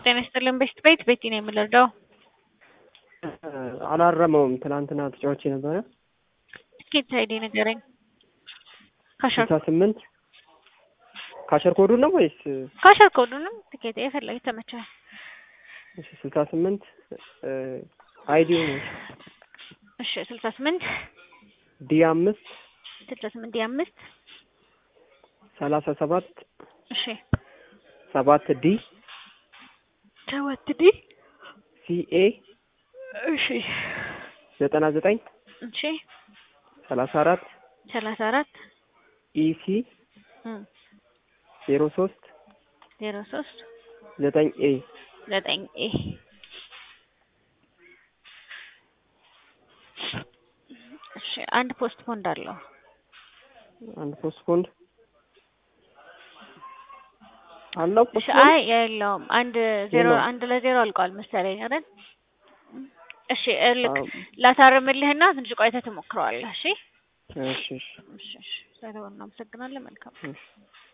ጤና ይስጥልን ቤስት ቤት ቤቲ ነው የምንረዳው። አላረመውም። ትናንትና ተጫዋች ነበረ። ትኬት አይዲ ንገረኝ። ካሸር ስልሳ ስምንት ካሸር ኮዱ ነው ወይስ ካሸር ኮዱንም ትኬት የፈለገ ተመቻል። ስልሳ ስምንት አይዲው ነው እሺ ስልሳ ስምንት ዲ አምስት ስልሳ ስምንት ዲ አምስት ሰላሳ ሰባት እሺ ሰባት ዲ ሰባት ዲ ሲኤ እሺ ዘጠና ዘጠኝ እሺ ሰላሳ አራት ሰላሳ አራት ኢሲ ዜሮ ሶስት ዜሮ ሶስት ዘጠኝ ኤ ዘጠኝ ኤ እሺ አንድ ፖስት ፖንድ አለው። አንድ ፖስት ፖንድ አለው እሺ ፖስት አይ የለውም። አንድ ዜሮ የለውም። አንድ ለዜሮ አልቋል መሰለኝ አይደል? እሺ እልክ አዎ። ላታርምልህና ትንሽ ቆይተህ ትሞክረዋለህ። እሺ እሺ እሺ እሺ እሺ። ስለሆነ እናመሰግናለን። መልካም እሺ